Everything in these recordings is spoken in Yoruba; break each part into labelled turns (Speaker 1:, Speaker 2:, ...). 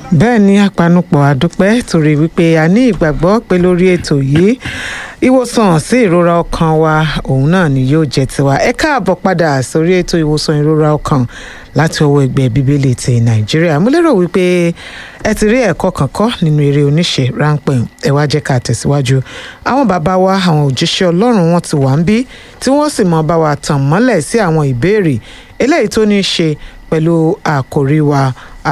Speaker 1: bẹ́ẹ̀ ni apanupọ̀ àdúpẹ́ torí wípé a ní ìgbàgbọ́ pé lórí ètò yìí ìwòsàn sí ìrora ọkàn wa òun náà ni yóò jẹ́ tiwa ẹ káàbọ̀ padà sórí ètò ìwòsàn ìrora ọkàn láti ọwọ́ ẹgbẹ́ bíbélì ti nàìjíríà mo lérò wípé ẹ ti rí ẹ̀kọ́ kan kọ́ nínú eré oníṣe ráńpẹ́ ẹ wá jẹ́ ká tẹ̀síwájú àwọn bàbá wa àwọn òjíṣẹ́ ọlọ́run wọn ti wà ń bí tí wọ́n sì mọ bá wa tàn mọ́lẹ̀ sí àwọn ìbéèrè eléyìí tó ní í ṣe pẹ̀lú àkòrí wa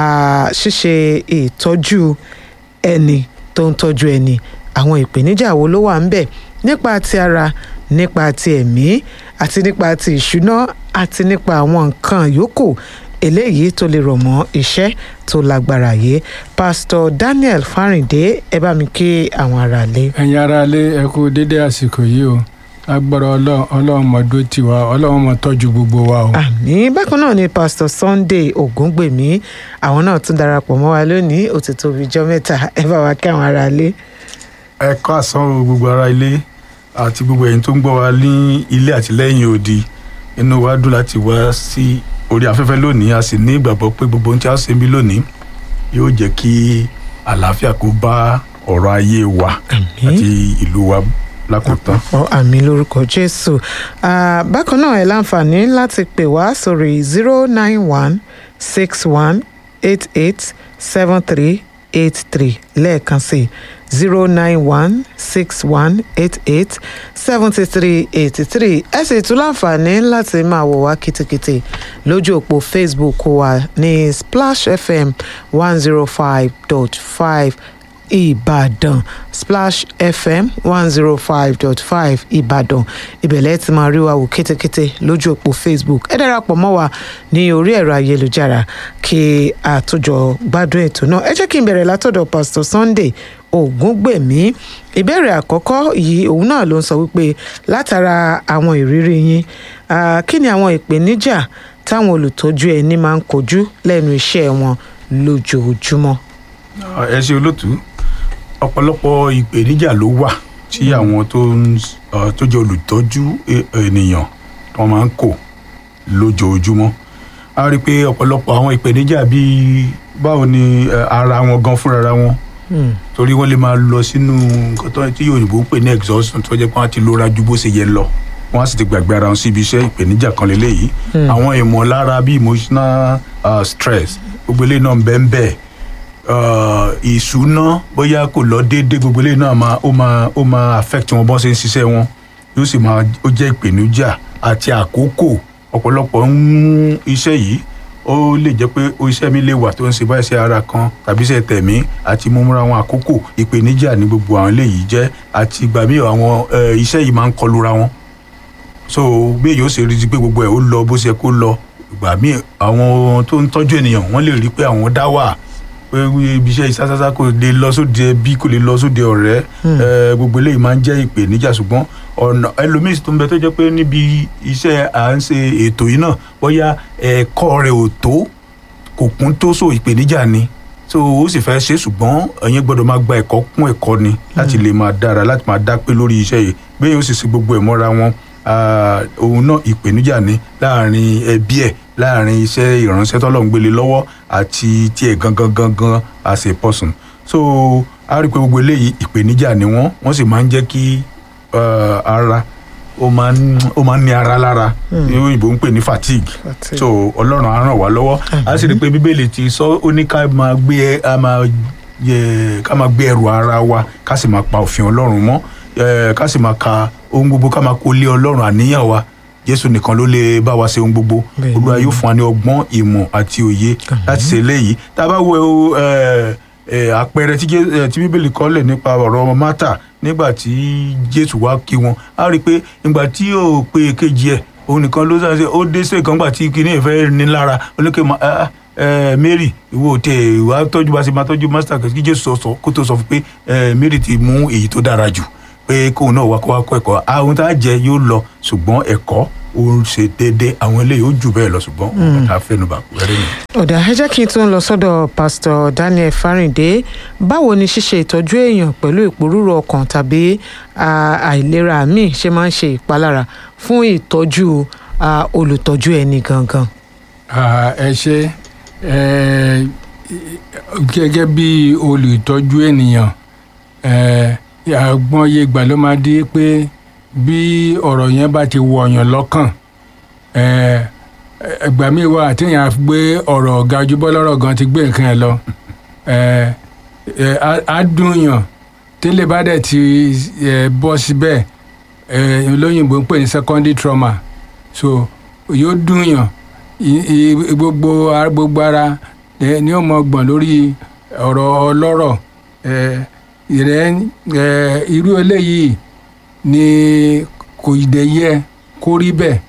Speaker 1: ṣíṣe ìtọ́jú ẹni tó ń tọ́jú ẹni àwọn ìpèníjà wo ló wà ń bẹ̀ nípa ti ara nípa ti ẹ̀mí àti nípa ti ìṣúná àti nípa àwọn nǹkan yòókù eléyìí tó lè rọ̀ mọ́ iṣẹ́ tó lágbára yìí pásítọ̀ Daniel Fáríndé ẹ bá mi kí àwọn aráalé.
Speaker 2: ẹ̀yin aráalé ẹ kú dédé àsìkò yìí o agbára ọlọ́run mọ̀dó tiwa ọlọ́run mọ̀ tọ́jú gbogbo wa o.
Speaker 1: àmín bákan náà ni pásítọ̀ Sunday Ògúngbèmí àwọn náà tún darapọ̀ mọ́ wa lónìí ó ti tó bíi jọ́ mẹ́ta ẹ bá wa kí àwọn aráalé.
Speaker 3: ẹ kọ́ àsán o gbogbo ará ilé àti gbogbo ẹ̀yin tó ń gbọ́ wa ní ilé àti lẹ́yìn odi inú wa dùn láti wá sí orí afẹ́fẹ́ lónìí a sì ní ìgbàgbọ́ pé gbogbo ohun tí a ṣe ń bí lónìí yóò jẹ́ kí àlàáfíà kó bá ọ̀rọ̀ ayé wa àti ìlú wa lákòótán.
Speaker 1: ọ àmì lórúkọ jésù bákan náà ẹ láǹfààní láti pè wá sórí zero nine one six one eight eight seven three eight three lẹ́ẹ̀kan sí zero nine one six one eight eight seventy three eighty three ẹ sì tún láǹfààní láti máa wò wá kìtìkìtì lójú òpó facebook wa ní splash fm one zero five dot five ìbàdàn splash fm one zero five dot five ìbàdàn ìbẹ̀lẹ̀ ti máa rí wa wò kétékété lójú òpó facebook ẹ darapọ̀ mọ́ wa ní orí ẹ̀rọ ayélujára kí àtúnjọ gbádùn ètò náà ẹ jẹ́ kí n bẹ̀rẹ̀ látọ̀dọ̀ pastor sunday ògúngbèmí ìbéèrè àkọ́kọ́ yìí òun náà ló ń sọ wípé látara àwọn ìrírí yín kí ni àwọn ìpèníjà táwọn olùtọ́jú ẹni máa ń kojú lẹ́nu iṣẹ́ wọn lójoojúmọ́.
Speaker 3: ẹ ṣe olótùú ọ̀pọ̀lọpọ̀ ìpèníjà ló wà tí àwọn tó ń tó jẹ́ olùtọ́jú ènìyàn wọn máa ń kò lójoojúmọ́ a rí i pé ọ̀pọ̀lọpọ̀ àwọn ìpèníjà bíi báwo ni ara wọn gan fúnra wọn torí wọ́n lè máa lọ sínú nǹkan tó tí òyìnbó ń pè ní exhaustion tó jẹ́ pé wọ́n ti lóra ju bó ṣe yẹ lọ wọ́n á sì ti gbàgbé ara wọn síbi iṣẹ́ ìpèníjà kan lélẹ́yìí àwọn ìmọ̀lára bíi emotional uh, stress gbogbo eléyìí náà ń bẹ́ẹ̀ ń bẹ́ẹ̀ ìṣúná bóyá kò lọ déédéé gbogbo eléyìí náà máa ó máa ó máa affect wọn bọ́n ṣe ń ṣiṣẹ́ wọn yóò sì máa ó jẹ́ ìpèníjà àti àkókò ọ̀pọ̀lọpọ̀ ń mú iṣẹ́ yìí ó lè jẹ́ pé iṣẹ́ mi lè wà tó ń ṣe báyìí ṣe ara kan tàbí ṣe tẹ̀mí àti múmúra wọn àkókò ìpèníjà ní gbogbo àwọn eléyìí jẹ́ àti ìgbà míì àwọn iṣẹ́ yìí máa ń kọlura wọn so bí èyí ó ṣe rí i pé gbogbo ẹ̀ ó lọ bó ṣe kó lọ ìgbà míì àwọn tó ń tọ́jú ènìyàn wọ́n lè rí i pé àwọn dá wà pé ibi iṣẹ́ ìsásásá kò lè lọ sóde ẹbí kò lè lọ sóde ọ̀rẹ́ gbogbo eléyìí máa ń jẹ́ ìpèníjà ṣùgbọ́n ọ̀nà ẹlòmíì tó ń bẹ tó jẹ́ pé níbi iṣẹ́ à ń ṣe ètò yìí náà bóyá ẹ̀kọ́ rẹ̀ ò tó kò kún tó so ìpèníjà ni so ó sì fẹ́ ṣe ṣùgbọ́n ẹ̀yin gbọ́dọ̀ máa gba ẹ̀kọ́ kún ẹ̀kọ́ ni láti lè máa dára láti máa dá pé lórí iṣẹ́ yìí bẹ́ẹ̀ yóò sì ṣe gbogbo ẹ̀ mọ́ra wọn òun náà ìpèníjà ni láàrin ẹbí ẹ̀ láàrin iṣẹ́ ìránṣẹ́ tọ́lọ́run gbélé lọ́wọ́ àti tiẹ̀ gangan gangan as a person so a rí i pé gbogbo eléyìí ìpèníjà ni wọ́n wọ́n sì máa ń jẹ́ kí ara ó máa ń ó máa ń ní ara lára ní òyìnbó ń pè ní fatigue so ọlọ́run á ràn wá lọ́wọ́ a sì rí i pé bíbélì ti sọ ó ní ká máa gbé ká máa yẹ ká máa gbé ẹrù ara wa ká sì máa pa òfin ọlọ́run mọ́ ká sì máa ka ohun gbogbo ká máa kó lé ọlọ́run àníyàn wa jésù nìkan ló lè bá wa ṣe ohun gbogbo olúwa yóò fún wa ní ọgbọ́n ìmọ̀ àti òye láti ṣe eléyìí tá a bá wo àpẹẹrẹ tí bíbélì kọ́lẹ̀ nípa ọ̀rọ̀ mátà nígbà tí jésù wá kí wọn á rí i pé ìgbà tí ó pé kejì ẹ̀ òun nìkan ló sáré ó dé sí ìkan gbà tí kinní ìfẹ́ ní lára oníke mary ìwọ tẹ ìwà tọ́jú bá ṣe máa tọ́jú master kí jésù sọ kó tó sọ fún pé mary ti mú èyí tó dára jù pé kóun náà wá kó wá kọ́ ẹ̀kọ́ àwọn tá a jẹ yóò lọ ṣùgbọ́n ẹ̀kọ́ ó ń ṣe déédéé àwọn eléyìí ó jù bẹ́ẹ̀ lọ ṣùgbọ́n òun tá a fẹ́nu bà wẹ́rẹ́ ni.
Speaker 1: ọ̀dà ẹ jẹ́ kí n tún lọ sọ́dọ̀ pásítọ̀ Daniel Fáríndé báwo ni ṣíṣe ìtọ́jú èèyàn pẹ̀lú ìpòrúurú ọkàn tàbí àìlera míì ṣe máa ń ṣe ìpalára fún ìtọ́jú olùtọ́jú ẹni gangan.
Speaker 2: ẹ ṣe gẹ́gẹ́ bí olùtọ́jú ènìyàn ẹ̀, àgbọ̀nyé ìgbà ló máa di pé bí ọ̀rọ̀ yẹn bá ti wọ̀yàn lọ́kàn ẹ̀, ẹgbà mi wà téèyàn á gbé ọ̀rọ̀ ọ̀gá ojúbọ́ lọ́rọ̀ gan ti gbé nǹkan ẹ̀ lọ ẹ̀, ẹ̀, á- á dùn yàn tẹ́lẹ̀ bá dẹ̀ ti ẹ̀, bọ́ síbẹ̀ ẹ̀, olóyìnbó ń pè ní secondary trauma so yóò dùn yàn i- i- gbogbo ara- gbogbo ara ẹ, ni ó mọ gbọ̀n lórí ọ̀rọ̀ ọlọ́rọ̀ ẹ, ìrẹ́ ẹ, irú eléyìí ni kò dé yẹ kó rí bẹ́ẹ̀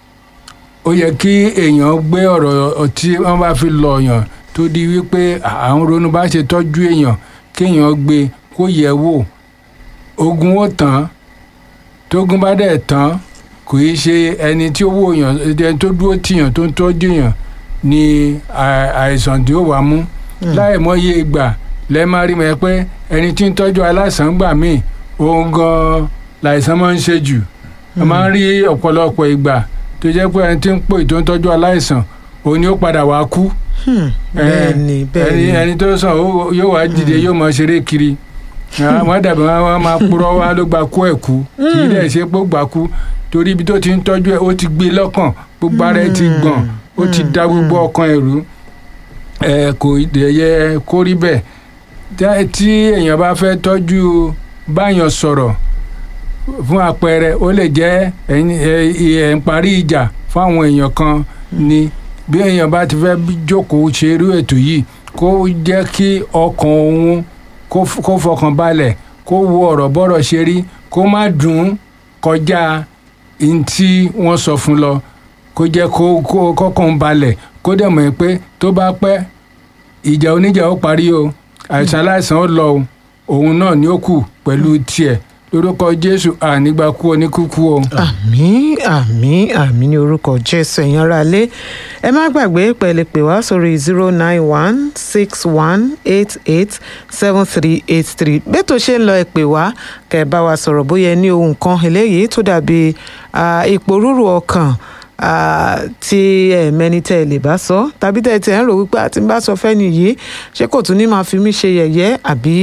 Speaker 2: ó yẹ kí èèyàn gbé ọ̀rọ̀ tí wọ́n bá fi lọ yàn tó di wípé àwọn ronú bá ṣe tọ́jú èèyàn kéèyàn gbé kó yẹ̀ wò ogun ó tán tógun bá dẹ̀ tán kò í ṣe ẹni tí ó wò yàn ẹni tó dúró tìyàn tó ń tọ́jú yàn ni à- àìsàn tí ó wà mú láì mọye ìgbà lẹ́ẹ̀ máa rí mọ́ pé ẹni tí ń tọ́jú aláìsàn gbà míì òun gan-an làìsàn máa ń ṣe jù a máa ń rí ọ̀pọ̀lọpọ̀ ìgbà tó jẹ́ pé ẹni tí ń pò tó ń tọ́jú aláìsàn òun ni ó padà wá kú
Speaker 1: bẹ́ẹ̀ ni bẹ́ẹ̀
Speaker 2: ẹni
Speaker 1: ni
Speaker 2: ẹni tó sàn ó- yóò wá dìde yóò máa ṣeré kiri wọ́n dàbí wọn máa purọ́ wá ló gba kú ẹ̀ kú kì í dẹ̀ ṣe pé ó gbà kú torí ibi tó ti ń tọ́jú ẹ̀ ó ti gbé lọ́kàn gbogbo ara ẹ̀ ti gbọ̀n ó ti da gbogbo ọkàn ẹ̀ rú ẹ̀ kò dẹ̀ yẹ kó rí bẹ́ẹ̀ Tá- tí èèyàn bá fẹ́ tọ́jú báyàn sọ̀rọ̀ fún àpẹẹrẹ ó lè jẹ́ ẹ̀yin ẹ̀ ẹ̀ ń parí ìjà fún àwọn èèyàn kan ni bí èèyàn bá ti fẹ́ bí- jókòó ṣe irú ètò yìí kó jẹ́ kí ọkàn òun kó f- kó fọkàn balẹ̀ kó wo ọ̀rọ̀ bọ́rọ̀ ṣe rí kó má dùn ún kọjá n tí wọ́n sọ fún lọ kó jẹ́ kó kó kọ́kàn balẹ̀ kó dẹ̀ mọ̀ pé tó bá pẹ́ ìjà oníjà ó parí o àìsàn aláìsàn ó lọ o òun náà ni ó kù pẹ̀lú tiẹ̀ lórúkọ jésù ànígbàkú oníkúkú o.
Speaker 1: àmín àmín àmín ní orúkọ jésù ẹ̀yin ará ilé ẹ má gbàgbé pẹ̀lẹ́ pè wá sórí zero nine one six one eight eight seven three eight three bẹ́tò ṣe ń lọ ẹ pè wá kẹ́ ẹ bá wa sọ̀rọ̀ bóyá ẹ ní ohun kan eléyìí tó dàbí ah, ìpòrúurú ọkàn ah, tí ẹ mẹ́ni tẹ́ ẹ lè bá sọ tàbí tẹ́ ẹ tẹ́ ẹ ń rò wípé àti ń bá sọ fẹ́ni yìí ṣé kò tún ní máa fi mí ṣe yẹ̀yẹ́ àbí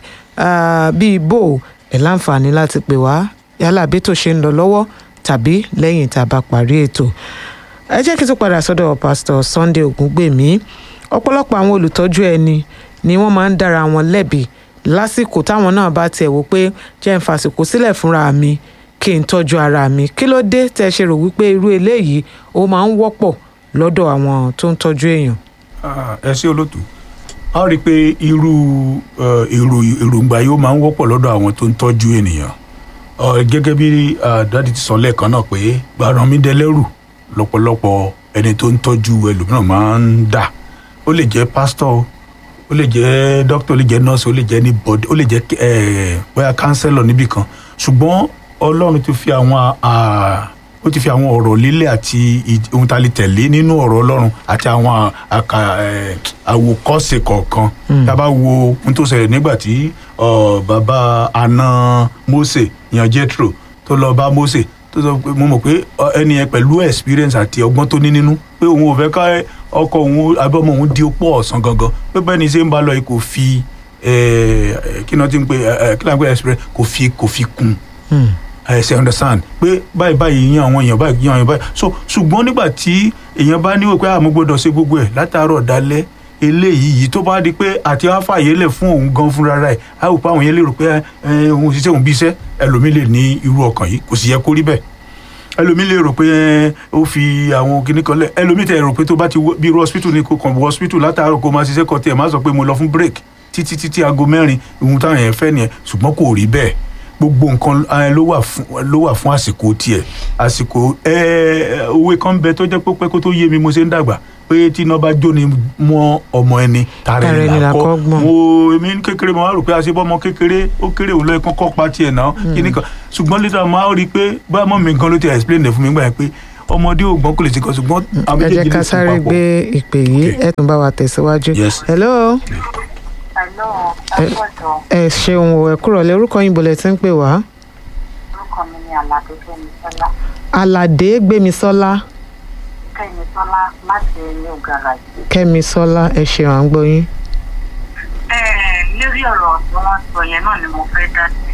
Speaker 1: ah, bíi bò ẹ láǹfààní láti pè wá yálà bí tó ṣe ń lọ lọ́wọ́ tàbí lẹ́yìn tá a bá parí ètò ẹ jẹ́ kí n tún padà sọ́dọ̀ pásítọ̀ Sunday Ògúngbèmí ọ̀pọ̀lọpọ̀ àwọn olùtọ́jú ẹni ni wọ́n máa ń dára wọn lẹ́bi lásìkò táwọn náà bá tiẹ̀ wò pé jẹ́ ń fàsìkò sílẹ̀ fúnra mi kí n tọ́jú ara mi kí ló dé tẹ́ ṣe rò wípé irú eléyìí ó máa ń wọ́pọ̀ lọ́dọ̀ àwọn tó ń tọ́jú èèyàn.
Speaker 3: Ah, ẹ ṣé olótú a rí i pé irú eh, èrò èròǹgbà yìí ó máa ń wọ́pọ̀ lọ́dọ̀ àwọn tó ń tọ́jú ènìyàn Ọ, gẹ́gẹ́ bí ah, dádì ti sọ lẹ́ẹ̀kan náà pé gbaranmídẹ́lẹ́rù lọ́pọ̀lọpọ̀ ẹni tó ń tọ́jú ẹlòmíràn máa ń dà ó lè jẹ́ pásítọ̀ o ó lè jẹ́ dókítà ó lè jẹ́ nọ́ọ̀sì ó lè jẹ́ ní bọ́dí ó lè jẹ́ eh, bóyá kánsẹ́lọ̀ níbì kan ṣùgbọ́n ọlọ́run ti fi àwọn ah, ó ti fi àwọn ọ̀rọ̀ lílẹ̀ àti ì- ohun tá a lè tẹ̀lé nínú ọ̀rọ̀ ọlọ́run àti àwọn àkà eh, àwòkọ́ṣe kọ̀ọ̀kan tá a bá wo ohun tó ṣẹlẹ̀ nígbà tí ọ, bàbá àna Mósè yan Jethro tó lọ bá Mósè tó sọ pé mo mọ̀ pé ọ, ẹni yẹn pẹ̀lú experience àti ọgbọ́n tó ní nínú pé òun ò fẹ́ ká ọkọ òun abọ́mọ òun di opó ọ̀sán gangan pé bẹ́ẹ̀ ni ṣe ń bá lọ yìí kò fi eh, eh, kí ni wọ́n ti ń pè eh, eh, kí ni wọ́n ń pè experience kò fi kò fi kún un ẹ ṣe understand pé báyìí báyìí yan àwọn èèyàn báyìí yan àwọn èèyàn báyìí so ṣùgbọ́n nígbà tí èèyàn bá níwò pé àmọ́ gbọ́dọ̀ ṣe gbogbo ẹ̀ látàárọ̀ dalẹ́ eléyìí yìí tó bá di pé àti wá fàyè lẹ̀ fún òun gan fúnra rẹ̀ á wò pé àwọn yẹn lè rò pé ẹ òun ṣiṣẹ́ òun bí iṣẹ́ ẹlòmíì lè ní irú ọkàn yìí kò sì yẹ kó rí bẹ́ẹ̀ ẹlòmíì lè rò pé ẹ, ó fi àwọn kinní kan lẹ̀ ẹlòmíì tẹ̀ rò pé tó bá ti wọ- bí irú hospital ni kò kàn wọ hospital látàárọ̀ kó máa ṣiṣẹ́ kan tiẹ̀ má sọ pé mo lọ fún break títí títí aago mẹ́rin ohun táwọn yẹn fẹ́ nìyẹn ṣùgbọ́n kò rí bẹ́ẹ̀ gbogbo nǹkan eh, ló wà fún ló wà fún àsìkò tiẹ̀ àsìkò ẹ òwe kan bẹ tó jẹ́ pé pẹ́ kó tó yé mi mo ṣe ń dàgbà pé tí iná bá jóni mọ́ ọmọ ẹni tààrẹ
Speaker 1: Tara ẹni
Speaker 3: ni
Speaker 1: là
Speaker 3: là
Speaker 1: kọ́
Speaker 3: kọ́
Speaker 1: gbọ̀n.
Speaker 3: mo èmi ní kékeré mo wá rò pé àṣebọ́ ọmọ kékeré ó kéré òun lọ́ọ́ kọ́kọ́ pa tiẹ̀ náà kíní kan ṣùgbọ́n lẹ́tà mo á rí i pé bá mọ́ mi gan ló ti explain ẹ̀ fún mi gbà yẹn pé ọmọdé ò gbọ́n kò lè ṣe kan ṣùgbọ́n àwọn
Speaker 1: ẹ jẹ́
Speaker 3: méjèèjì
Speaker 1: ká
Speaker 3: lè sùn
Speaker 1: sáré
Speaker 3: papọ̀.
Speaker 1: gbé ìpè yìí
Speaker 3: Okay.
Speaker 1: ẹ tún bá wa tẹ̀síwájú.
Speaker 3: Yes.
Speaker 1: hello
Speaker 4: Hello,
Speaker 1: Eh.
Speaker 4: ẹ gbọ́dọ̀
Speaker 1: ẹ ṣeun o ẹ kúrò lẹ orúkọ yín bolẹ̀ tí ń pè wá.
Speaker 4: orúkọ mi ni Àlàdé Gbémisọ́lá.
Speaker 1: aládé gbémisọ́lá
Speaker 4: kẹ́mi tọ́lá láti new garage.
Speaker 1: kẹ́mi sọ́lá ẹ ṣeun à ń gbọ́ yín.
Speaker 4: ẹ lórí ọ̀rọ̀ tí wọ́n sọ yẹn náà ni mo fẹ́ dá sí.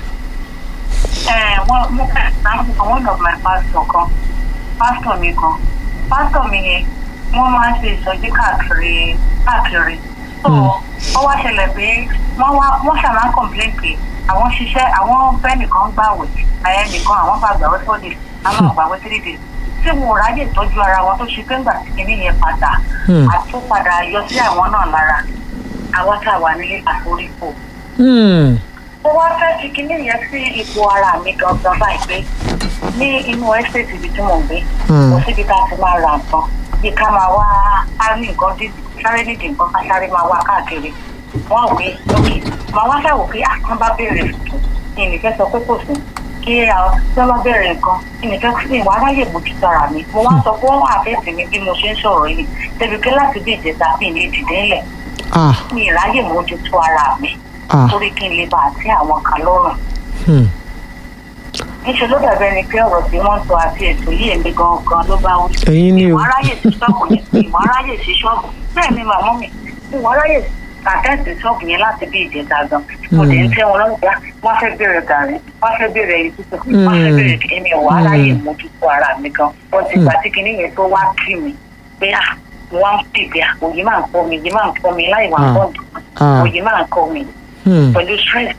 Speaker 4: ẹ wọ́n mú example kan one of my pastor kan pastor mi kan pastor mi yẹn wọ́n máa ń ṣe ìsọjí káàkiri káàkiri. so ó wá ṣẹlẹ̀ pé wọ́n wá wọ́n ṣàmà ń complain pé àwọn ṣiṣẹ́ àwọn bẹ́ẹ̀ nìkan gbàwẹ̀ àyẹ̀ nìkan àwọn bá gbàwẹ̀ four days àwọn àgbàwẹ̀ three days tí wọn ò ráyè tọ́jú ara wọn tó ṣe pé ńgbà tí kinní yẹn padà
Speaker 1: Hmm.
Speaker 4: àtúpadà yọ sí àwọn náà lára àwọn tá a wà ní àforífò.
Speaker 1: Hmm.
Speaker 4: mo wá fẹ́ fi kinní yẹn sí ipò ara mi gangan báyìí pé ní inú ẹ́stéètì ibi tí mò ń gbé
Speaker 1: Hmm.
Speaker 4: kò síbi tá a ti máa ra nǹkan bí ká máa wá á ní nǹkan dídì sáré nídìí nǹkan ká sáré máa wá káàkiri wọ́n ò gbé lókè màá wá fẹ́ wò pé àkàn bá béèrè fún ní ìnìfẹ́ sọ pé kò sí kí àwọn tí wọ́n bá bẹ̀rẹ̀ nǹkan ìnìfẹ́ sí ìwà aráyè mójútó ara mi mo wá sọ pé wọ́n àfẹ́sì mi bí mo ṣe ń sọ̀rọ̀ yìí débi pé láti bí ìjẹta bí ilé dìde ńlẹ̀
Speaker 1: ah
Speaker 4: mi ìráyè mójútó ara mi
Speaker 1: ah
Speaker 4: torí kí n lè bá àti àwọn kan lọ́rùn
Speaker 1: hmm.
Speaker 4: níṣẹ́ ló dàbí ẹni pé ọ̀rọ̀ tí wọ́n sọ àti ètò yìí èmi gangan ló bá wí.
Speaker 1: ẹ̀yin ni o
Speaker 4: ìwọ̀n aráyè sí ṣọ́ọ̀bù yẹn ìwọ̀n aráyè sí ṣọ́ọ̀bù bẹ́ẹ̀ ni màmú mi ìwọ̀n aráyè àtẹ́ǹtì ṣọ́ọ̀bù yẹn láti bí ìjẹta gan mo dẹ̀ ń tẹ́ wọn lọ́rùn bá wọ́n fẹ́ bèrè gàrí wọ́n fẹ́ bèrè ìtútù wọ́n fẹ́ bèrè èmi ìwọ̀n aráyè mójútó ara mi gan wọ́n ti gbà tí kinní yẹn tó wá kí mi pé à mo wá ń pèpè à òyìn máa ń kọ́ mi òyìn máa ń kọ́ mi láì wà
Speaker 1: Ah.
Speaker 4: bọ́ọ̀dù
Speaker 1: ah
Speaker 4: òyìn máa ń kọ́ mi
Speaker 1: hmm.
Speaker 4: pẹ̀lú stress.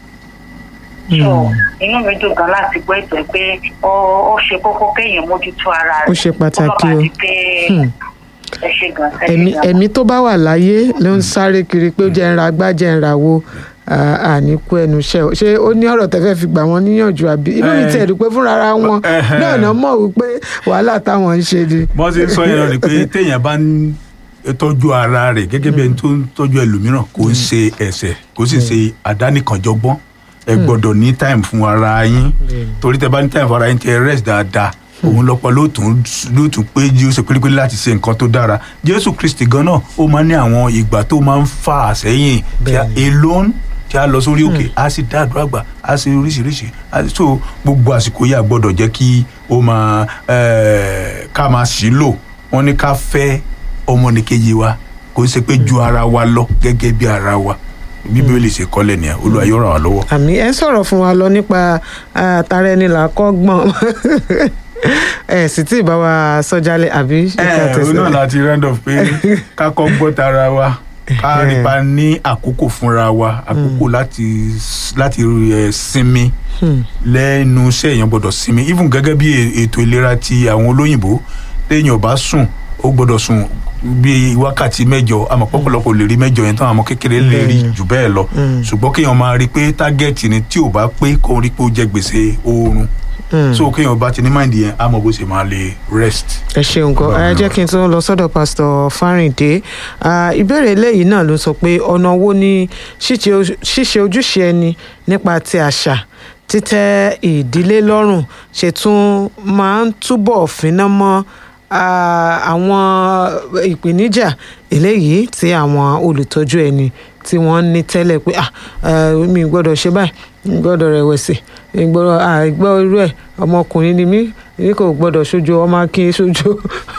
Speaker 4: so inú mi dùn gan láti gbọ́ ètò ẹ̀ pé ó ó ṣe kókó kéèyàn mójútó ara rẹ̀.
Speaker 1: Ó ṣe pàtàkì
Speaker 4: Kó má bàa
Speaker 1: o.
Speaker 4: di pé
Speaker 1: Hmm.
Speaker 4: ẹ ṣe gan ẹ ṣe
Speaker 1: ẹ̀mí
Speaker 4: gan.
Speaker 1: ẹ̀mí tó bá wà láyé ló ń sáré kiri pé ó jẹ́ ń ra gbá jẹ́ ń ra wo àníkú ẹnu iṣẹ́ o. ṣé ó ní ọ̀rọ̀ tẹ́fẹ́ fi gbà wọ́n níyànjú àbí inú mi
Speaker 3: Eh.
Speaker 1: tiẹ̀ dùn pé fúnra ara wọn
Speaker 3: Eh.
Speaker 1: náà náà mọ̀ wípé wàhálà táwọn ń ṣe ni.
Speaker 3: bọ́n ṣe ń sọ yẹn lọ ni pé téèyàn bá ń tọ́jú ara rẹ̀ gẹ́gẹ́ bí ẹni tó ń tọ́jú ẹlòmíràn kò ń ṣe ẹ̀ṣẹ̀ kò sì ṣe àdánìkànjọgbọ́n ẹ gbọ́dọ̀ ní time fún ara yín torí tẹ bá ní time fún ara yín tẹ rest dáadáa òun lọ́pọ̀ ló tún ló tún pé jésù pérépéré láti ṣe nǹkan tó dára jésù kristi gan náà ó máa ń ní àwọn ìgbà tó máa ń fà sẹ́yìn tí a
Speaker 1: Bẹ́ẹ̀ni.
Speaker 3: alone tí a lọ sórí òkè a sì dá àdúrà gbà a sì oríṣiríṣi a sì so gbogbo àsìkò yìí a gbọ́dọ̀ jẹ́ kí ó máa eh, ká máa sí lò wọ́n ní ká fẹ́ ọmọnìkejì wa kò ṣe pé ju ara wa lọ gẹ́gẹ́ bí ara wa bíbélì ṣe kọ́lẹ̀ nìyẹn olúwa yóò ràn wá lọ́wọ́.
Speaker 1: àmì ẹ sọ̀rọ̀ fún wa lọ nípa ah, tara ẹni là kọ́ gbọ́n ẹ sì tí ì bá wa sọ́jálẹ̀ àbí ṣé ká
Speaker 3: ẹ ẹ
Speaker 1: tẹ̀síwájú?
Speaker 3: náà láti round of pé ká kọ́ gbọ́ tara wa ká rí pa ní àkókò fúnra wa àkókò láti láti eh, sinmi
Speaker 1: Hmm.
Speaker 3: lẹ́nu iṣẹ́ èèyàn gbọ́dọ̀ sinmi even gẹ́gẹ́ bí e- ètò ìlera ti àwọn olóyìnbó téèyàn bá sùn ó gbọ́dọ̀ sùn bí wákàtí mẹ́jọ àmọ́ pọ̀pọ̀lọpọ̀ lè rí mẹ́jọ yẹn tán àmọ́ kékeré lè rí
Speaker 1: Bẹ́ẹ̀ni.
Speaker 3: jù bẹ́ẹ̀ lọ
Speaker 1: Mm.
Speaker 3: ṣùgbọ́n kéèyàn máa rí i pé tágẹ́ẹ̀tì ni tí ò bá pé kó rí i pé ó jẹ gbèsè oorun
Speaker 1: Hmm.
Speaker 3: so kéèyàn bá ti ní máìndì yẹn á mọ bó ṣe máa lè rest.
Speaker 1: ẹ ṣeun gan ẹ jẹ́ kí n tún lọ sọ́dọ̀ pásítọ̀ fáríǹdé Ah, ìbéèrè eléyìí náà ló sọ pé ọ̀nà wo ni ṣíṣe ojú- ṣíṣe ojúṣe ẹni nípa ti àṣà títẹ́ ìdílé lọ́rùn ṣe tún máa ń túbọ̀ fínná mọ́ ah, àwọn ìpèníjà eléyìí tí àwọn olùtọ́jú ẹni tí wọ́n ní tẹ́lẹ̀ pé ah, eh, mi ò gbọ́dọ̀ ṣe báyìí mi ò gbọ́dọ̀ rẹ̀wẹ̀sì mi ò gbọ́dọ̀ àìgbọ́ irú ẹ̀ ọmọkùnrin ni mí èmi kò gbọ́dọ̀ ṣojo ọmọ akin ṣojo.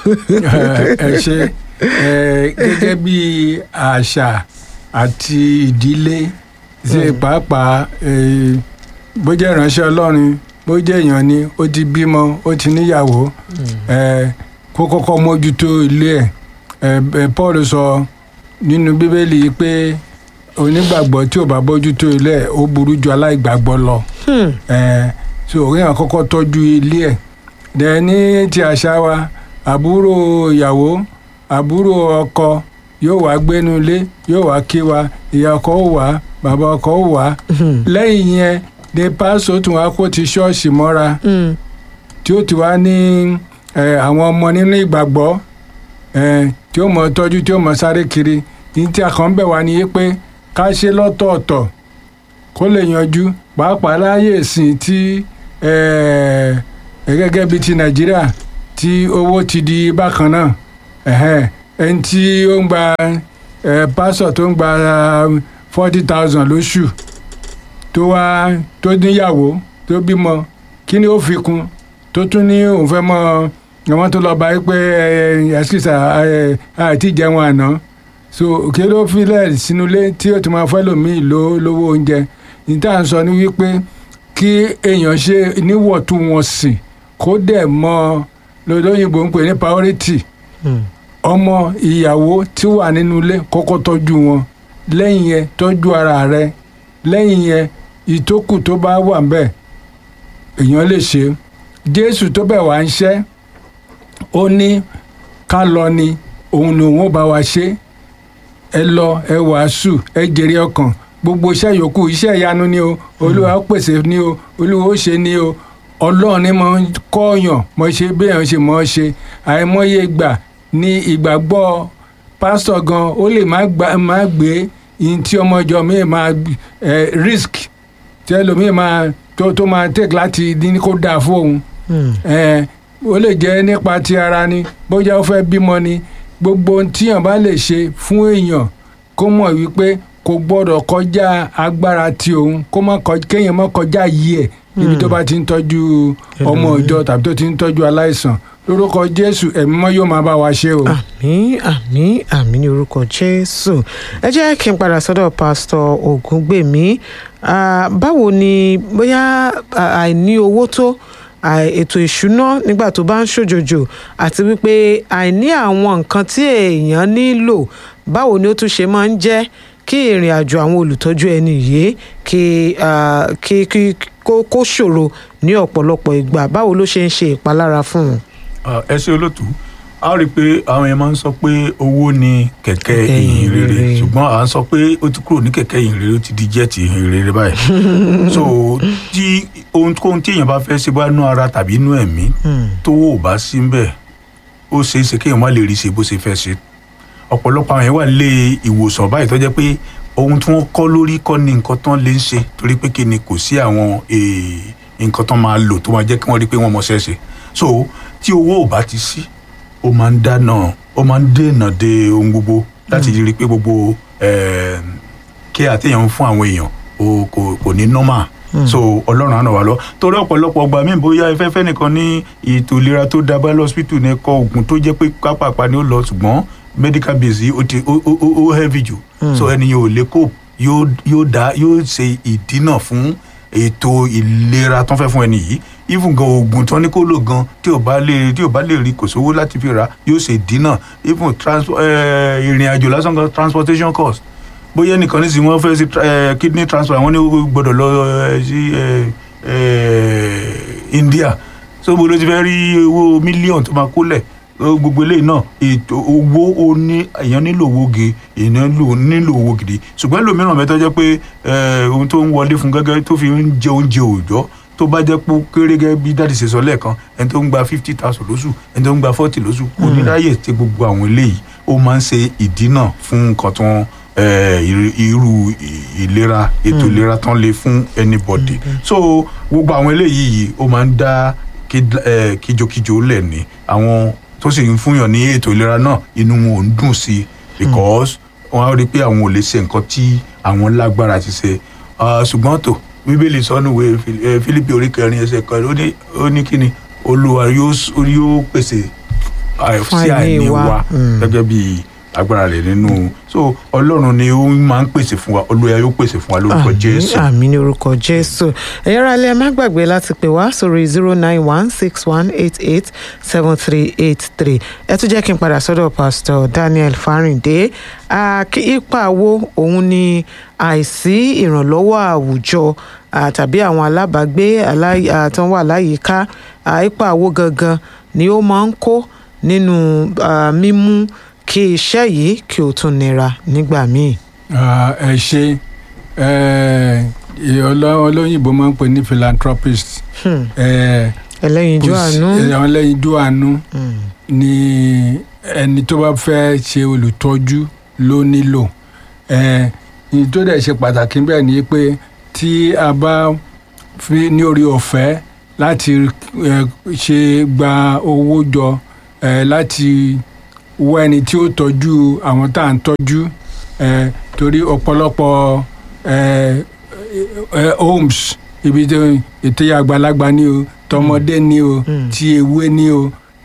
Speaker 2: ẹ ṣe ẹ, gẹ́gẹ́ bí àṣà àti ìdílé ṣe pàápàá ẹ, bó jẹ́ ìránṣẹ́ ọlọ́run bó jẹ́ èèyàn ni ó ti bímọ ó ti níyàwó ẹ, kó kọ́kọ́ mójútó ilé ẹ̀ ẹ, ẹ, Paul sọ nínú bíbélì pé onígbàgbọ́ tí ò bá bójútó ilé ẹ̀ ó burú ju aláìgbàgbọ́ lọ
Speaker 1: Hmm.
Speaker 2: ẹ so òun kọ́kọ́ tọ́jú ilé ẹ̀ dẹ̀ ní ti àṣà wa àbúrò ìyàwó àbúrò ọkọ yóò wá gbénu ilé yóò wá kí wa ìyá ọkọ ó wá bàbá ọkọ ó wá
Speaker 1: Hmm.
Speaker 2: lẹ́yìn yẹn ni pásítọ̀ tún wá kó ti ṣọ́ọ̀ṣì mọ́ra
Speaker 1: Hmm.
Speaker 2: tí ó ti wá ní ẹ, àwọn ọmọ nínú ìgbàgbọ́ ẹ, tí ó mọ tọ́jú tí ó mọ sáré kiri ní tí a kàn ń bẹ̀ wá ní pé ká ṣe lọ́tọ̀ọ̀tọ̀ kó lè yanjú pàápàá láyé ìsìn tí ẹ, ẹ, gẹ́gẹ́ bíi ti nàìjíríà tí owó ti di bákan náà ẹ̀hẹ́n, ẹni tí ó ń gba ẹ, pásọ̀ tó ń gba forty thousand lóṣù tó wá tó níyàwó tó bímọ kí ni ó fi kún tó tún ní òun fẹ́ mọ àwọn tó lọ bá yí pé ẹ̀ẹ́dẹ́sìkìsà àti ìjẹun àná so kí ló filẹ̀ sínú ilé tí ó ti máa fẹ́ lòmíì ló lówó oúnjẹ níta ń sọ ní wípé kí èèyàn ṣe níwọ̀ntúnwọ̀nsì kó dẹ̀ mọ lóyìnbó ń pè ní priority
Speaker 1: Hmm.
Speaker 2: ọmọ ìyàwó tí wà nínú ilé kọ́kọ́ tọ́jú wọn lẹ́yìn yẹn tọ́jú ara rẹ lẹ́yìn yẹn ìtókù tó bá wà ń bẹ̀ èèyàn lè ṣe jésù tó bẹ̀ wá ń ṣẹ́ ó ní ká lọ ni òun ni òun ó bá wa ṣe ẹ lọ ẹ wàásù ẹ jèrè ọkàn gbogbo iṣẹ́ yòókù iṣẹ́ ìyanu ni o olúwa ó pèsè ni o olúwa ó ṣe ni o ọlọ́run ni mo ń kọ́ọ̀yàn mo ṣe béèyàn ṣe mọ́ ṣe àìmọye ìgbà ní ìgbàgbọ́ pásítọ̀ gan ó lè má gbà má gbé ihun tí ọmọ ìjọ mi máa eh, risk tí ẹlòmíì máa tó tó máa take láti ní kó dáa fóun
Speaker 1: Hmm.
Speaker 2: ẹ ó lè jẹ́ nípa ti ara ni bóyá ó fẹ́ bímọ ni gbogbo ohun tíyàn bá lè ṣe fún èèyàn kó mọ̀ wípé kò gbọ́dọ̀ kọjá agbára ti òun kó má kọ kéèyàn má kọjá yìí ẹ̀ níbi tó bá ti ń tọ́jú ọmọ
Speaker 1: Ẹlòmíì.
Speaker 2: ìjọ tàbí tó ti ń tọ́jú aláìsàn lórúkọ jésù ẹ̀mí mọ́ yóò máa bá wa ṣe o.
Speaker 1: àmín àmín àmín ní orúkọ jésù ẹ jẹ́ kí n padà sọ́dọ̀ pásítọ̀ ògúngbèmí Ah, báwo ni bóyá ah, àìní owó tó àì- ètò ìṣúná nígbà tó bá ń ṣòjòjò àti wípé àìní àwọn nǹkan tí èèyàn nílò báwo ni ó tún ṣe máa ń jẹ́ kí ìrìn àjò àwọn olùtọ́jú ẹni yìí kí ah, kí kí kó kó ṣòro ní ọ̀pọ̀lọpọ̀ ìgbà báwo ló ṣe ń ṣe ìpalára fún un.
Speaker 3: Ah, ẹ ṣe olótú a rí i pé àwọn yẹn máa ń sọ pé owó ni kẹ̀kẹ́
Speaker 1: Kẹ̀kẹ́
Speaker 3: ìyìn rere
Speaker 1: ìyìn rere.
Speaker 3: ṣùgbọ́n à ń sọ pé ó ti kúrò ní kẹ̀kẹ́ ìyìn rere ó ti di jẹ́ẹ̀tì ìyìn rere báyìí so tí ohunkóhun tí èèyàn bá fẹ́ ṣe bá nú ara tàbí nú ẹ̀mí
Speaker 1: Hmm.
Speaker 3: tówó ò bá sí ń bẹ̀ ó ṣeé ṣe kéèyàn má lè rí ṣe bó ṣe fẹ́ ṣe ọ̀pọ̀lọpọ̀ àwọn yẹn wà lé ìwòsàn báyìí tó jẹ́ pé ohun tí wọ́n kọ́ lórí kọ́ ni nǹkan tán lè ń ṣe torí pé kí ni kò sí àwọn eh, nǹkan tán máa lò tó máa jẹ́ kí wọ́n rí pé wọ́n mọṣẹ́ ṣe so tí owó ò bá ti sí ó máa ń dáná ó máa ń dènà de ohun gbogbo láti rí i pé gbogbo eh, kí àtẹ̀yàn ń fún àwọn èèyàn o kò kò ní normal so ọlọ́run á ràn wá lọ torí ọ̀pọ̀lọpọ̀ ọgbà míì bóyá ẹfẹ́fẹ́ nìkan ní ètò ìlera tó dábàá lọ́sípítù ní ẹ̀kọ́ oògùn tó jẹ́ pé pápápá ni ó lọ ṣùgbọ́n medical base yìí ó ti ó ó ó- ó heavy jù so ẹni yẹn ò lè cope yóò yóò dá yóò ṣe ìdínà fún ètò ìlera tó ń fẹ́ fún ẹni yìí even gan oògùn tó ní kó lò gan tí ò bá lè tí ò bá lè rí kò sówó láti fi rà yóò ṣe ìdínà even trans eh, ìrìn àjò lásán gan transportation cost bóyá nìkan ní sìn wọ́n fẹ́ sí eh, kidney transfer wọ́n ní ó gbọ́dọ̀ lọ eh, sí eh, eh, India so bó ló ti fẹ́ rí owó mílíọ̀nù tó máa kólẹ̀ ó gbogbo eléyìí náà ètò owó ó ní èèyàn nílò owó ge èèyàn nílò nílò owó gidi ṣùgbọ́n ẹlòmíràn mẹ́tọ́ jẹ́ pé eh, ohun tó ń wọlé fún gẹ́gẹ́ tó fi ń jẹ oúnjẹ òòjọ́ tó bá jẹ́ pé ó kéré gẹ́gẹ́ bí dáàdì ṣe sọ lẹ́ẹ̀kan ẹni tó ń gba fifty thousand lóṣù ẹni tó ń gba forty lóṣù kò ní ráyè tí gbogbo àwọn eléyìí ó máa ń ṣe ìdínà fún nǹkan tó ń eh, irú- irú ì- ìlera ètò ìlera tán lè fún anybody so gbogbo àwọn eléyìí yìí ó máa ń dá kí- eh, kíjokíjo lẹ̀ ní àwọn tó sì ń fúnyàn ní ètò ìlera náà inú wọn ò ń dùn sí i because wọn á rí i pé àwọn ò lè ṣe nǹkan tí àwọn lágbára ti ṣe Ah, ṣùgbọ́n tó bíbélì sọnù wé Fílípì orí kẹrin ẹsẹ̀ kan ó ní ó ní kíni olúwa yóò s- yóò pèsè ah,
Speaker 1: Fún
Speaker 3: sí
Speaker 1: àìní
Speaker 3: àìní
Speaker 1: wa.
Speaker 3: wa
Speaker 1: Mm.
Speaker 3: gẹ́gẹ́ bí agbára rẹ̀ nínú so ọlọ́run ni ó máa ń pèsè fún wa olúwa yóò pèsè fún wa lórúkọ jésù.
Speaker 1: àmì ní orúkọ jésù ẹ̀yin ará ilé ẹ má gbàgbé láti pè wá sórí zero nine one six one eight eight seven three eight three ẹ tún jẹ́ kí n padà sọ́dọ̀ pastor daniel farinde Ah, kí ipa wo òun ni àìsí ìrànlọ́wọ́ àwùjọ ah, tàbí àwọn alábàágbé alá- ah, tó ń wà láyìíká ah, ipa wo gangan ni ó máa ń kó nínú ah, mímú kí iṣẹ́ yìí kí ó tún nira nígbà míì.
Speaker 2: Ah, ẹ ṣe eh, ọlọ́- olóyìnbó máa ń pè ní philanthropist
Speaker 1: Hmm.
Speaker 2: eh,
Speaker 1: ẹlẹ́yinjú
Speaker 2: kò sí-
Speaker 1: àánú.
Speaker 2: eh, àwọn ẹlẹ́yinjú àánú
Speaker 1: Hmm.
Speaker 2: ni ẹni tó bá fẹ́ ṣe olùtọ́jú ló nílò Eh, ní tó dẹ̀ ṣe pàtàkì bẹ́ẹ̀ ni pé tí a bá fi ní orí ọ̀fẹ́ láti eh, ṣe gba owó jọ eh, láti wọ ẹni tí ó tọ́jú àwọn tá à ń tọ́jú eh, torí ọ̀pọ̀lọpọ̀ eh, eh, homes ibi tó ètò àgbàlagbà ni o tọmọdé ni o
Speaker 1: Mm.
Speaker 2: ti ewé ni o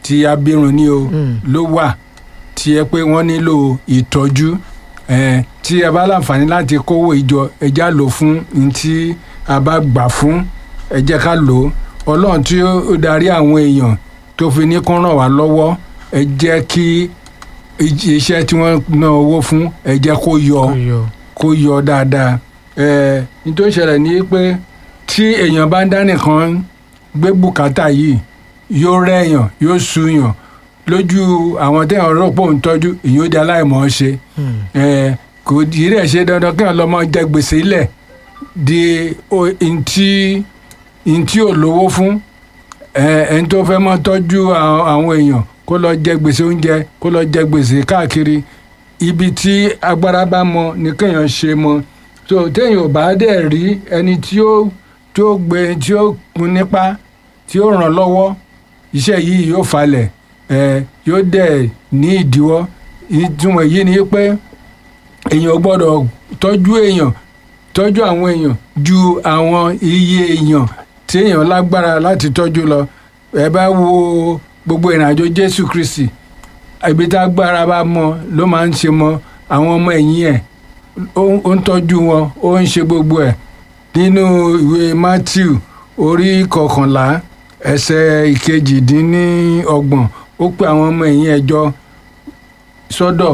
Speaker 2: ti abirùn ni o ló wà tí ẹ pé wọ́n nílò ìtọ́jú ẹ tí ẹ bá láǹfààní láti kówó ìjọ ẹ já lò fún ní tí a bá gbà fún ẹ jẹ́ ká lò ó ọlọ́run tí ó darí àwọn èèyàn tó fi ní kó ràn wá lọ́wọ́ ẹ jẹ́ kí iṣẹ́ tí wọ́n ná owó fún ẹ jẹ́ kó yọ kó yọ dáadáa ẹ nítorí ìṣẹ̀lẹ̀ ní pé tí èèyàn bá ń dá nìkan gbé bùkátà yìí yóò rẹ̀yàn yóò súyàn lójú àwọn téèyàn rò pé òun tọ́jú èyí ó di aláìmọ̀ ọ́ ṣe ẹ kò yìí rẹ̀ ṣe dandan kéèyàn lọ́mọ jẹ gbèsè ilẹ̀ di ntí ntí ò lówó fún ẹ ẹni tó fẹ́ mọ́ tọ́jú àwọn èèyàn kó lọ jẹ gbèsè oúnjẹ kó lọ jẹ gbèsè káàkiri ibi tí agbára bá mọ ní kéèyàn ṣe mọ so téèyàn ò bá dẹ̀ rí ẹni tí ó tí ó gbé tí ó kun nípa tí ó ràn lọ́wọ́ iṣẹ́ yìí yóò falẹ̀ ẹ yóò dẹ̀ ní ìdíwọ́ ìtumọ̀ yìí ni pé èèyàn ò gbọ́dọ̀ tọ́jú èèyàn tọ́jú àwọn èèyàn ju àwọn iye èèyàn tí èèyàn lágbára láti tọ́jú lọ ẹ bá wo gbogbo ìrìnàjò Jésù Kristi ibi tá agbára bá mọ ló máa ń ṣe mọ àwọn ọmọ ẹ̀yìn ẹ̀ ó ń tọ́jú wọn ó ń ṣe gbogbo ẹ̀ nínú ìwé Matthew orí kọkànlá ẹsẹ̀ ìkejìdínlọ́gbọ̀n ó pe àwọn ọmọ ẹ̀yìn ẹ̀ jọ sọ́dọ̀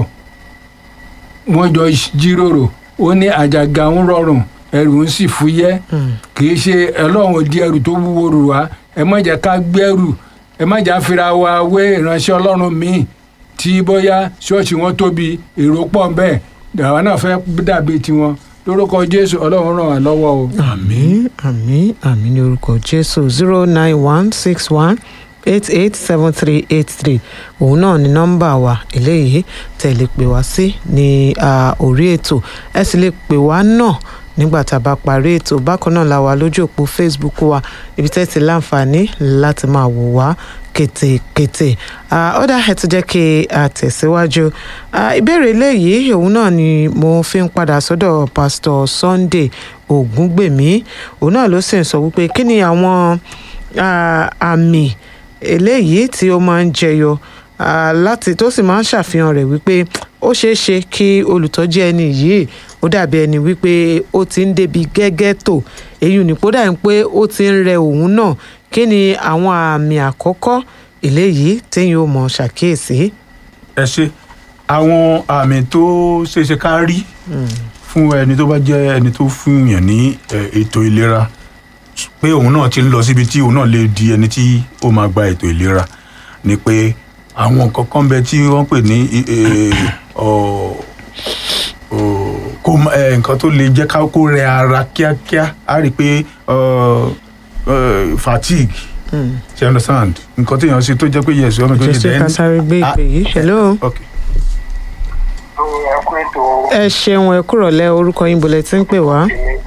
Speaker 2: wọ́n jọ jíròrò ó ní àjàgà ń rọrùn ẹrù ń sì fúyẹ́ kì í ṣe ọlọ́run ò di ẹrù tó wúwo rù wá ẹ má jẹ́ ká gbẹ́rù ẹ má jà fira wa wé ìránṣẹ́ ọlọ́run míì tí bóyá ṣọ́ọ̀ṣì wọn tóbi èrò pọ̀ bẹ́ẹ̀ àwa náà fẹ́ dàbí tiwọn lórúkọ jésù ọlọ́run ràn wá lọ́wọ́ o.
Speaker 1: àmín àmín àmín ní orúkọ jésù zero nine one six one eight eight seven three eight three òun náà ni nọ́mbà wa eléyìí tẹ̀lé pè wá sí ní orí ètò ẹ sì lè pè wá náà nígbà tá a bá parí ètò bákan náà la wà lójú òpó facebook wa ibi tẹ́ ti láǹfààní láti máa wò wá kétékété ọ̀dà ẹ̀ tó jẹ́ kí a tẹ̀síwájú ìbéèrè eléyìí òun náà ni mo fi ń padà sọ́dọ̀ pastor sunday ògúngbèmí òun náà ló sì ń sọ wípé kí ni àwọn àmì eléyìí tí ó máa ń jẹyọ láti tó sì máa ń ṣàfihàn rẹ̀ wípé ó ṣeé ṣe kí olùtọ́jú ẹni yìí ó dàbí ẹni wípé ó ti ń débi gẹ́gẹ́ tó èyí ni kó dàbí pé ó ti ń rẹ òun náà kí ni àwọn àmì àkọ́kọ́ eléyìí téyìn ó mọ̀ ṣàkíyèsí.
Speaker 3: ẹ ṣe àwọn àmì tó ṣeéṣe ká rí fún ẹni tó bá jẹ́ ẹni tó fún yàn ní ètò ìlera pé òun náà ti ń lọ síbi tí òun náà lè di ẹni tí ó máa gba ètò ìlera ni pé àwọn nǹkan kan bẹ tí wọ́n pè ní kó nǹkan tó lè jẹ́ kó rẹ ara kíákíá á rí i pé fatigue ṣe understand nǹkan tó yàn sí tó jẹ́ pé yes ọmọ tó yẹ
Speaker 1: jésù ká sáré gbé ìpè yìí hello. ẹ ṣeun ẹ kúrọ̀lẹ́ orúkọ yín bolẹ̀ tí ń pè wá.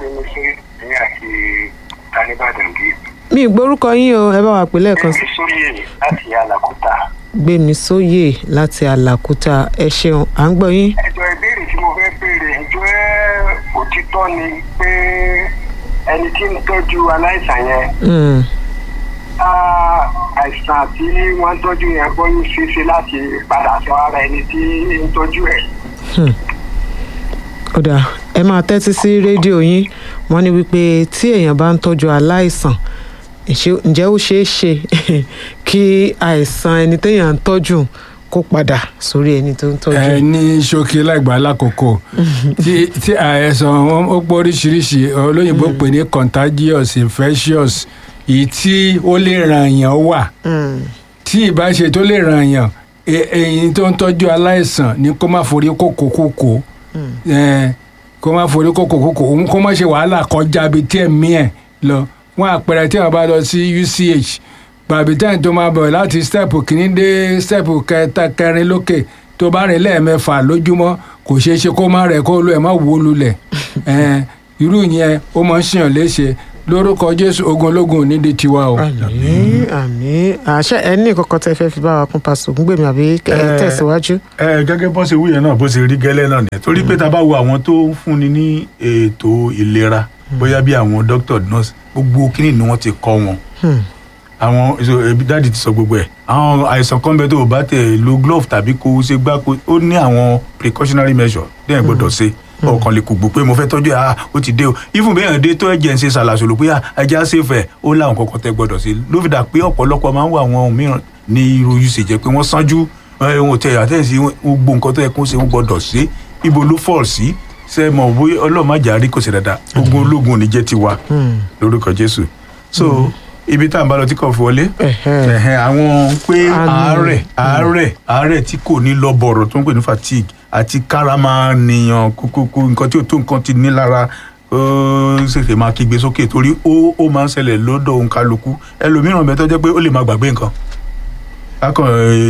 Speaker 1: mi ì gbórúkọ yín o ẹ bá wa pè lẹ́ẹ̀kan sí.
Speaker 4: láti àlàkúta.
Speaker 1: gbémi sóyè láti àlàkúta ẹ ṣeun à ń gbọ́ yín.
Speaker 4: ẹjọ ìbéèrè tí mo fẹ́ béèrè ìjọ ẹ òtítọ́ ni pé ẹni tí ń tọ́jú aláìsàn yẹn àìsàn tí wọ́n ń tọ́jú yẹn gbọ́ yóò ṣeéṣe láti padà sọ ara ẹni tí ń tọ́jú ẹ̀.
Speaker 1: kódà ẹ máa tẹ́tí sí rédíò yín wọ́n ní wípé tí èèyàn bá ń tọ́jú aláìsàn ǹjẹ́ ó ṣeé ṣe kí àìsàn ẹni téèyàn ń tọ́jú kó padà sórí ẹni tó ń tọ́jú.
Speaker 2: ẹ ní ṣókí láìgbà lákòókò tí tí àìsàn ó pọ̀ oríṣiríṣi olóyìnbó pè ní contagious infectious èyí tí ó lè ràn yàn wà tí ìbáṣe tó lè ràn yàn èyí tó ń tọ́jú aláìsàn ni kó má forí kókó kókó kó má forí kókó kókó òun kó má ṣe wàhálà kọjá bíi tí ẹ̀mí ẹ̀ lọ wọn àpẹẹrẹ tí wọn bá lọ sí UCH bàbí táyìn tó máa bọ̀ láti stẹ́ẹ̀pù kìíní dé stẹ́ẹ̀pù kẹta kẹrin lókè tó bá rìn lẹ́ẹ̀mẹ́fà lójúmọ́ kò ṣeé ṣe kó má rẹ̀ kó lu ẹ̀ má wó lulẹ̀ irú yẹn ó máa ń ṣèyàn léṣe lórúkọ jésù ogun ológun nídìí tiwa o.
Speaker 1: àmín àmín àṣẹ ẹ ní ìkọkọ tẹ fẹ́ fi bá wa kún pásítọ̀ ògúngbèmí àbí tẹ̀síwájú.
Speaker 3: ẹ gẹ́gẹ́ bó ṣe wú yẹn náà bó ṣe rí gẹ́lẹ́ náà nìyẹn torí pé tá a bá wo àwọn tó ń fúnni ní ètò ìlera bóyá bí àwọn doctor nurse gbogbo kíní ni wọ́n ti kọ́ wọn àwọn dáàdi ti sọ gbogbo ẹ̀ àwọn àìsàn kan bẹ tó o bá tẹ lo glove tàbí kó o ṣe gbá kó ó ní àwọn precautionary measure dẹ́yìn gbọ́dọ̀ ṣe ọkàn lè kùgbù pé mo fẹ́ tọ́jú ẹ̀ ah ó ti dé o even bí èèyàn dé tó ẹ̀jẹ̀ ń ṣe ṣàlàṣòlò pé ah ẹja ṣèfẹ̀ ó láwọn kankan tẹ́ gbọ́dọ̀ ṣe ló fi dà pé ọ̀pọ̀lọpọ̀ máa ń wà àwọn mìíràn ní irú usage pé wọ́n sánjú ohun tẹ àtẹ̀sí gbogbo nǹkan tó yẹ kó ṣe wọ́n gbọ́dọ̀ ṣe ibo ló fall sí ṣe mọ̀ bóyá ọlọ́màjà rí kò sí dáadáa ogun ológun ò ní jẹ́ tiwa lórúkọ Jésù so ibi tá à ń bá lọ tí kò fi wọlé
Speaker 1: Ẹ̀hẹ́.
Speaker 3: ẹ̀hẹ́, àwọn pé
Speaker 1: Àánú.
Speaker 3: àárẹ̀ àárẹ̀ àárẹ̀ tí kò ní lọ bọ̀rọ̀ tó ń pè ní fatigue àti kára máa nìyàn kókókó nǹkan tí ò tó nǹkan ti ní lára ó ṣèṣe máa kígbe sókè torí ó ó máa ń ṣẹlẹ̀ lọ́dọ̀ òun kálukú ẹlòmíràn bẹ́ẹ̀ tó jẹ́ pé ó lè máa gbàgbé nǹkan akàn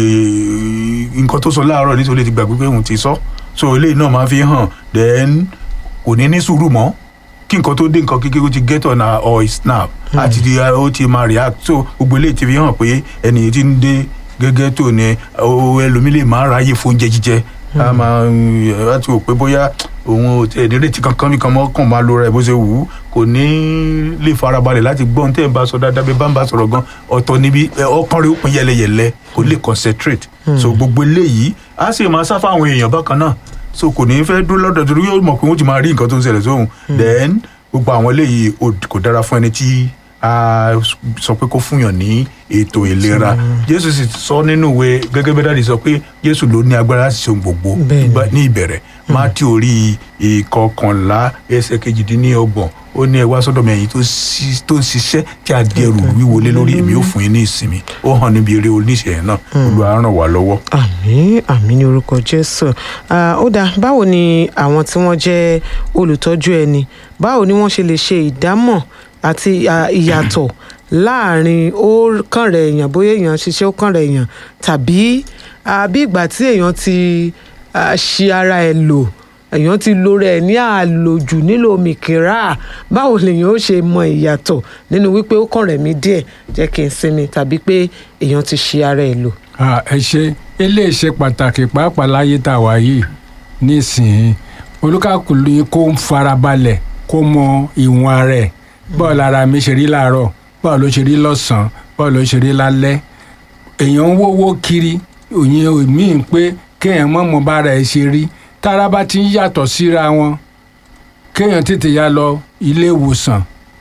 Speaker 3: nǹkan tó sọ láàárọ̀ nítorí ti gbàgbé pé òun ti sọ so eléyìí náà máa fi hàn then kò ní ní sùúrù mọ́ kí nǹkan tó dé nǹkan kékeré ó ti get on her or snap àti ti ó ti máa react so gbogbo eléyìí ti fi hàn pé ẹni yìí ti ń dé gẹ́gẹ́ tó ní o ẹlòmíì lè máa ráyè fún oúnjẹ jíjẹ a máa láti wò pé bóyá òun ò tẹ̀ nírètí kankan mi kan mọ́ kàn máa lo ra ẹ̀ bó ṣe wù ú kò ní lè farabalẹ̀ láti gbọ́ ohun tẹ́ ẹ̀ ń bá sọ dáadáa bí bá ń bá sọ̀rọ̀ gan ọ̀tọ̀ níbi ẹ, ọkàn rẹ̀ ó pín yẹlẹyẹlẹ kò lè concentrate so gbogbo eléyìí á sì máa sá fáwọn èèyàn bákan náà so kò ní fẹ́ dúró lọ́dọ̀ torí yóò mọ̀ pé wọ́n ti máa rí nǹkan tó ń ṣẹlẹ̀ sóhun then gbogbo àwọn eléyìí ò- kò dára fún ẹni tí a sọ pé kó fúnyàn ní ètò ìlera jésù sì sọ nínú ìwé gẹ́gẹ́ bí dáàdi sọ pé jésù ló ní agbára láti ṣe ohun gbogbo
Speaker 1: Bẹ́ẹ̀ni.
Speaker 3: Nígbà- ní ìbẹ̀rẹ̀ mátí orí ìkọkànlá ẹsẹ̀ kejìdínlọ́gbọ̀n ó ní ẹ wá sọ́dọ̀ mi ẹ̀yin tó ṣi- tó ń ṣiṣẹ́ tí a di ẹrù wíwo lé lórí èmi ó fún yín ní ìsinmi ó hàn níbi eré oníṣẹ́ náà Olúwa ràn wá lọ́wọ́.
Speaker 1: àmín àmín ní orúkọ jésù Ah, ó dáa báwo ni àwọn tí wọ́n jẹ́ olùtọ́jú ẹni báwo ni wọ́n ṣe lè ṣe ìdámọ̀ àti ah, ìyàtọ̀ láàrin ó kàn rẹ̀ èèyàn bóyá èèyàn ṣiṣẹ́ ó kàn rẹ̀ èèyàn tàbí ah, bí ìgbà tí èèyàn ti ah, ṣi ara ẹ̀ lò èèyàn ti lo rẹ̀ ní àlòjù nílò mìkìrà báwo lèèyàn ó ṣe mọ ìyàtọ̀ nínú wípé ó kàn rẹ̀ mí díẹ̀ jẹ́ kí n sinmi tàbí pé èèyàn ti ṣi ara ẹ̀ lò.
Speaker 2: Ah, ẹ ṣe eléyìí ṣe pàtàkì pàápàá láyé tá a wà yìí nísìnyí olúkàkùnrin kó ń farabalẹ̀ kó mọ ìwọ̀n ara ẹ̀ báwo lára mi ṣe rí láàárọ̀ báwo ló ṣe rí lọ́sàn-án báwo ló ṣe rí lálẹ́ èèyàn ń wówó kiri òyìn míì pé kéèyàn mọ̀ mọ́ bára ẹ̀ ṣe rí tára bá ti ń yàtọ̀ síra wọn kéèyàn tètè yá lọ ilé ìwòsàn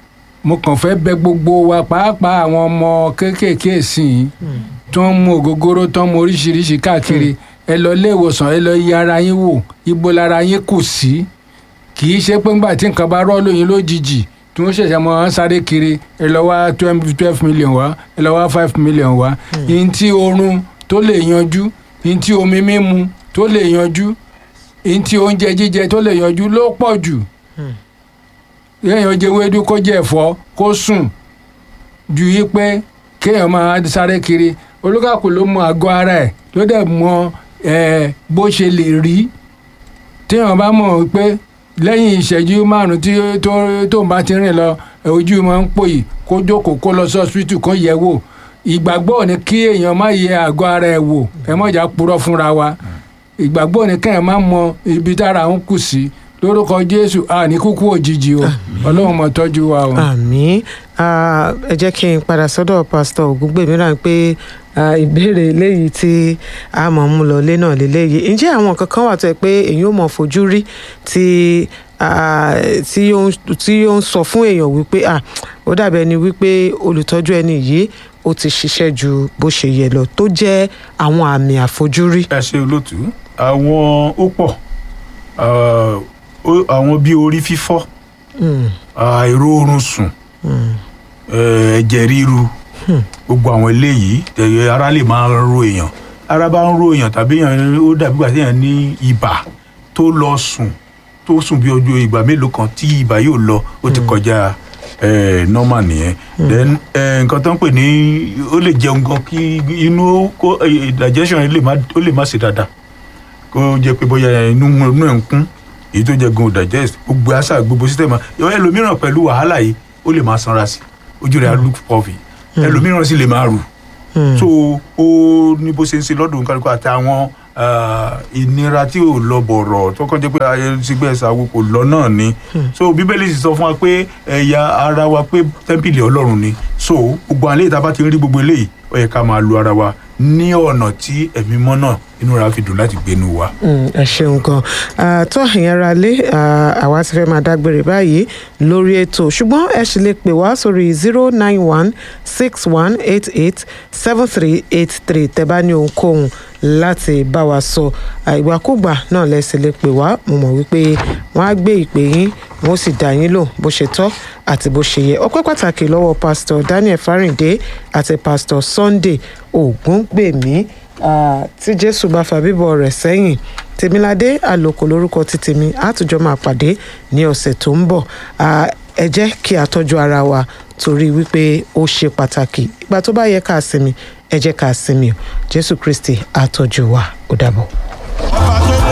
Speaker 2: mo kàn fẹ́ bẹ̀ gbogbo wa pàápàá àwọn ọmọ kéékèèké sìn tó ń mu ògógóró tó ń mu oríṣiríṣi káàkiri ẹ lọ ilé ìwòsàn ẹ lọ yẹ ara yín wò ibo lára yín kù sí kì í ṣe pé ńgbà tí nǹkan bá rọ́ lóyún lójijì tí wọ́n ṣẹ̀ṣẹ̀ mọ́ ọ́n sáré kiri ẹ lọ wá twelve million wá ẹ lọ wá five million wá ihun tí oorun tó lè yanjú ihun tí omi mímu tó lè yanjú ihun tí oúnjẹ jíjẹ tó lè yanjú ló pọ̀ jù kéèyàn jẹ wédú kó jẹ ẹ̀fọ́ kó sùn ju yí pé kéèyàn máa sáré kiri olúkàkùn ló mọ àgọ́ ara ẹ̀ ló dẹ̀ mọ ẹ̀ bó ṣe lè rí téèyàn bá mọ̀ pé lẹ́yìn ìṣẹ́jú márùn-ún tí tó tó ń bá ti rìn lọ ẹ̀, ojú máa ń pòyì kó jókòó kó lọ sí ọsibítù kó yẹ̀ wò ìgbàgbọ́ ni kí èèyàn má yẹ àgọ́ ara ẹ̀ wò ẹ mọ̀jà purọ́ fúnra wa ìgbàgbọ́ ni kéèyàn má mọ ibi tára ń kù sí lórúkọ jésù àní kúkú òjijì o ọlọ́run mọ̀ tọ́jú wa o.
Speaker 1: àmì ẹ jẹ́ kí n padà sọ́dọ̀ pásítọ̀ ògúngbèmí rà pé ah, ìbéèrè eléyìí tí a mọ̀ ń mú lọ lé náà lélẹ́yìí ǹjẹ́ àwọn nǹkan kan wà tó yẹ pé èyí ò mọ̀ fojú rí tí ah, tí ó ń- tí ó ń sọ fún èèyàn wípé ah, ó dàbí ẹni wípé olùtọ́jú ẹni yìí ó ti ṣiṣẹ́ ju bó ṣe yẹ lọ tó jẹ́ àwọn àmì àfojúrí.
Speaker 3: ẹ ṣe olótú àwọn ó pọ̀ ah, ó- àwọn bíi orí fífọ́
Speaker 1: Mm,
Speaker 3: àìró oorun sùn
Speaker 1: mm,
Speaker 3: eh, ẹ̀jẹ̀ ríru gbogbo àwọn eléyìí ẹ̀yẹ ara lè máa ro èèyàn ara bá ń ro èèyàn tàbí èèyàn ó dàbí ìgbà tí èèyàn ní ibà tó lọ sùn tó sùn bí ojú ìgbà mélòó kan tí ibà yóò lọ ó ti kọjá eh, normal nìyẹn then eh, nǹkan tó ń pè ní ó lè jẹun gan kí inú kó eh, digestion yẹn lè má ó lè má ṣe dáadáa kó jẹ pé bóyá inú inú ẹ̀ ń kún èyí tó jẹ gan ò digest gbogbo àṣà gbogbo system ẹlòmíràn pẹ̀lú wàhálà yìí ó lè máa sanra sí ojú rẹ̀ á look puffy ẹlòmíràn sì lè máa rù
Speaker 1: mm.
Speaker 3: so ó ní bó ṣe ń ṣe lọ́dún kálukú àti àwọn ah, ìnira tí ò lọ bọ̀rọ̀ tó kàn jẹ́ pé ayé sígbẹ́ ìsàwọ̀ kò lọ náà ni so bíbélì sì sọ fún wa pé ẹ̀yà ara wa pé tẹ́ḿpìlì ọlọ́run ni so gbogbo àlẹ́ ìta bá ti ń rí gbogbo eléyìí ó yẹ ká máa lu ara wa ní ọ̀nà tí ẹ̀mí mọ́ náà inú ra fi dùn láti gbénu wa.
Speaker 1: Mm, ẹ ṣeun gan Ah, tó ẹ̀yin ara lé ah, àwa ti fẹ́ máa dágbére báyìí lórí ètò ṣùgbọ́n ẹ sì lè pè wá sórí zero nine one six one eight eight seven three eight three tẹ́ bá ní ohunkóhun láti bá wa sọ Ah, ìgbàkúgbà náà lẹ sì lè pè wá mo mọ̀ wípé wọ́n á gbé ìpè yín wọ́n sì dá yín lò bó ṣe tọ́ àti bó ṣe yẹ ọpẹ́ pàtàkì lọ́wọ́ pásítọ̀ Daniel Fáríndé àti pásítọ̀ Sunday Ògúngbèmí Ah, tí jésù bá fa bíbọ̀ rẹ̀ sẹ́yìn tèmiládé àlòkò lórúkọ ti tèmi àtújọ máa pàdé ní ọ̀sẹ̀ tó ń bọ̀ Ah, ẹ jẹ́ kí a tọ́jú ara wa torí wípé ó ṣe pàtàkì ìgbà tó bá yẹ ká sinmi ẹ jẹ́ ká sinmi o jésù kristi á tọ́jú wa ó dàbọ̀.
Speaker 5: ọba tó